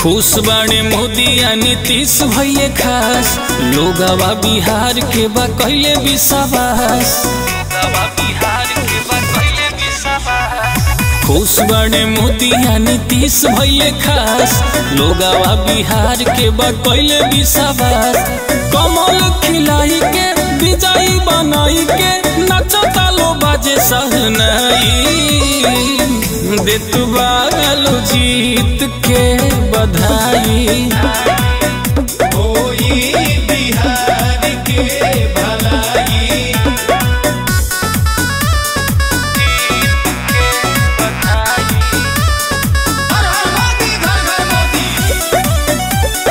खुश बाणे मोदी आ नीतीश भैये खास लोगवा बिहार के बा कैले विश्वास खुश बाणे मोदी आ नीतीश भैये खास लोगवा बिहार के बा कैले विश्वास कमल खिलाई के विजयी बनाई के नचता लो बाजे सहनाई देत बालो जीत के बधाई होई बिहार के भलाई हर हर मोदी घर घर मोदी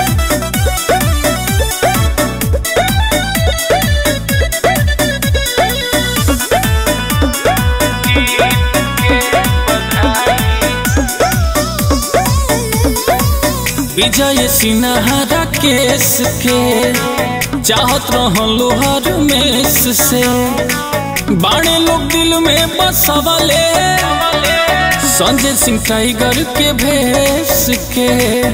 विजय सिन्हा केस के चाहत रहलो हर मेस से बाणे लोग दिल में बसवले संजय सिंह टाइगर के भेस के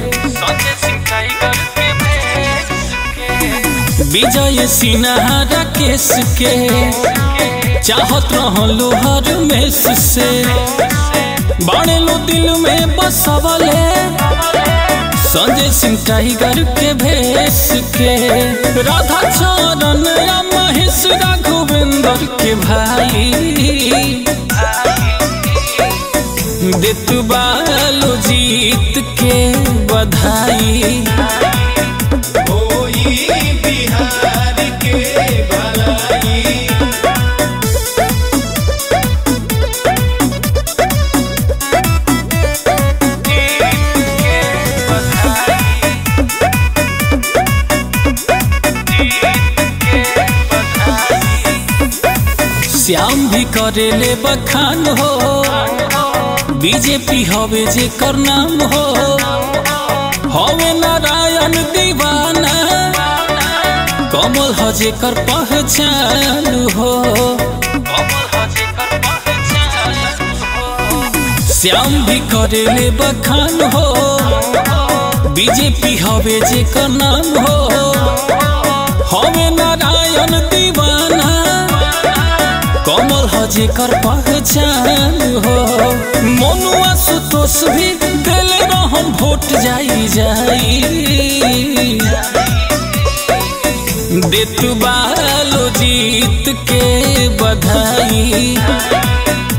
विजय सिन्हा केस के चाहत रहलो हर मेस से बाणे लोग दिल में बसवले संजय सिंह टाइगर के भेस के राधा चरण या महेश राघवेंद्र के भाई देत बालो जीत के बधाई होई बिहार के भलाई श्याम भी करेले बखान हो बीजेपी हवे जे कर नाम हो हवे नारायण दीवाना कमल हजे कर पहचान हो श्याम भी करेले बखान हो बीजेपी हवे जे कर नाम हो हवे नारायण दीवाना कमल हजे कर पहचान हो मनुआ सुतोष भी दिल रहम वोट जाई जाई देत बालो जीत के बधाई